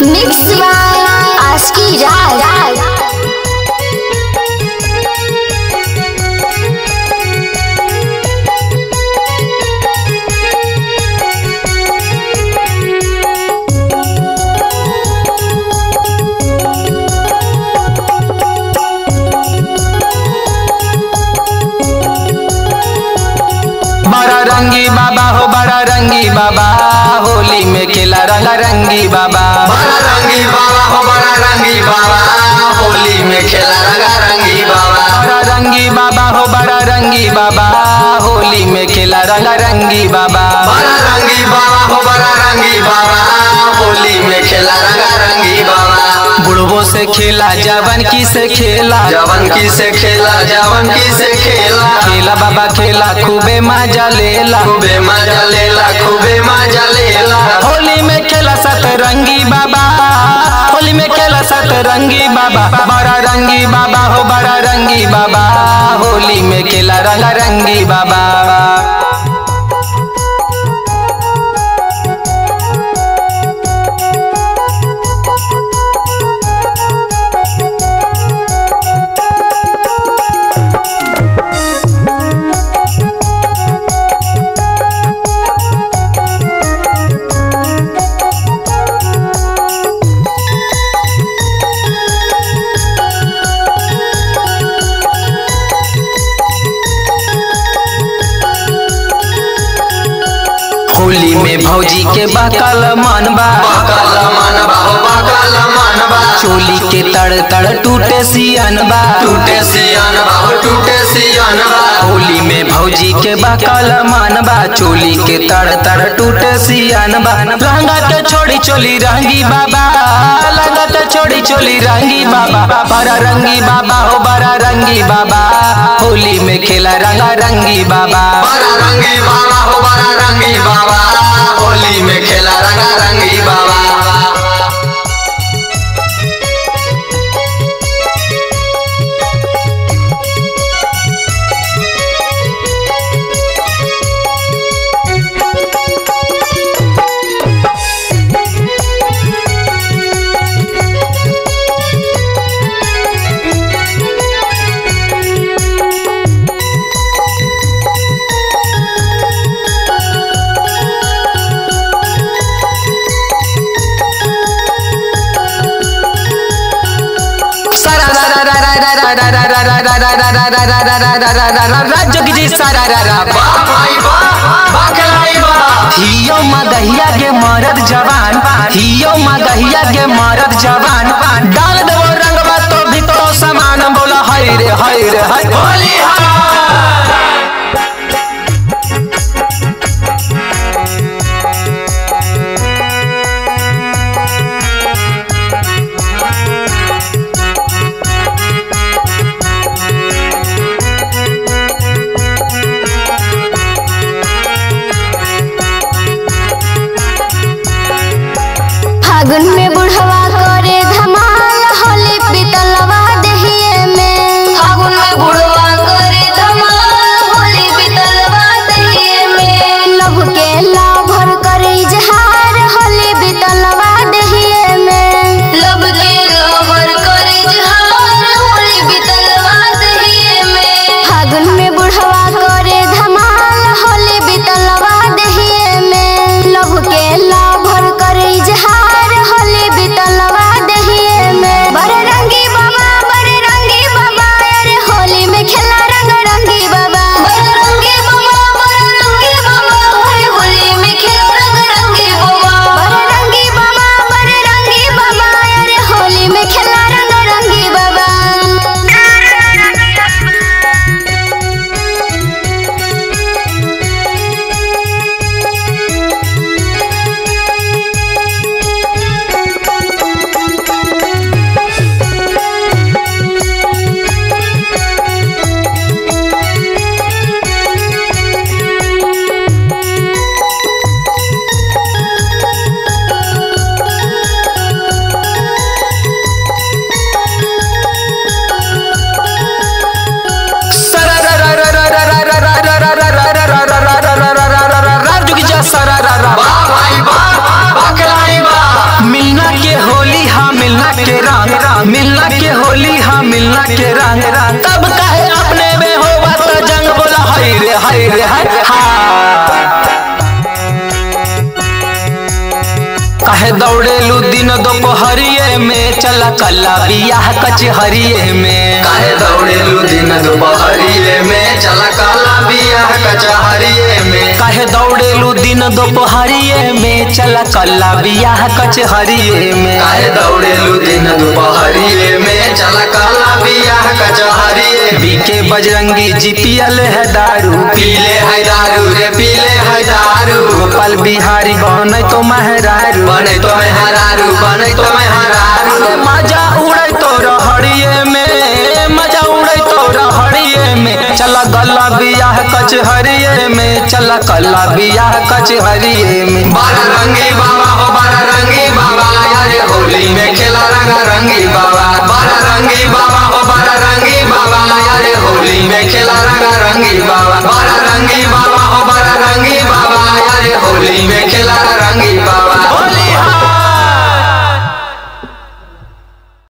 Mix by आस्की राज बड़ा रंगी बाबा हो बड़ा रंगी बाबा होली में खेला रंगा रंगी बाबा बड़ा रंगी बाबा हो बड़ा रंगी बाबा होली में खेला रंगा रंगी बाबा बड़ा रंगी बाबा हो बड़ा रंगी बाबा होली में खेला रंगा रंगी बाबा बड़ा रंगी बाबा हो बड़ा रंगी बाबा होली में खेला रंगा रंगी बाबा बुढ़बो से खेला जवन की से खेला जवन की से खेला जवन की से खेला खेला बाबा खेला खूबे मजा लेला खूबे मजा लेला खूबे मजा लेला होली में खेला सतरंगी बाबा होली में खेला सतरंगी बाबा बड़ा रंगी बाबा हो बड़ा रंगी बाबा होली में खेला रंगा रंगी बाबा होली में भौजी के बकल मनबा बकल मनबा हो बकल मनबा चोली के तड़ तड़ टूटे सियनबा टूटे सियानबा हो टूटे सियानबा होली में भौजी के बकल मनबा चोली के तड़ तड़ टूटे सियनबा लहंगा के छोड़ी चोली रंगी बाबा लहंगा के छोड़ी चोली रंगी बाबा बड़ा रंगी बाबा हो बड़ा रंगी बाबा होली में खेला रंगा रंगी बाबा बड़ा रंगी बाबा हो बड़ा रंगी बाबा होली में खेला रंगा रंगी बाबा जोगी जी सारा रा रा बा। वाह भाई वाह वाह खिलाड़ी वाह हियो मगहिया के मरद जवान हियो मगहिया के मरद जवान डाल देवो रंगवा तो भीतरो समान बोला हाय रे हाय रे हाय होली फागुन में बुढ़वा करे धमाल होली पितलवा दहिए में फागुन में बुढ़वा करे मिलना के होली हाँ मिलना के रंग तब कहे अपने में हो बात जंग बोला हाय रे हाय रे हाय हाँ कहे दौड़ेलू दिन दोपहरिए में चला कला बियाह कचहरिए में काहे दौड़ेलू दिन दोपहरिए में चला काला बियाह कचहरिए में काहे दौड़ेलू दिन दोपहरिए में चला कला बियाह कचहरिए में काहे दौड़ेलू दिन दोपहरिए में चला काला बियाह कचहरिए में बीके बजरंगी जी पियल है दारू पीले है दारू रे पीले है दारू गोपाल बिहारी बन तो महरारू बने तो मैं हरारू बने तो मैं हरारू मजा उड़े तो रहड़िए में मजा उड़े तो रहड़िए में चला गला बियाह कचहरिए में चला कला बियाह कचहरिए में बड़ा रंगी बाबा हो बड़ा रंगी बाबा यारे होली में खेला रंगा रंगी बाबा बड़ा रंगी बाबा हो बड़ा रंगी बाबा यारे होली में खेला रंगा रंगी बाबा बड़ा रंगी बाबा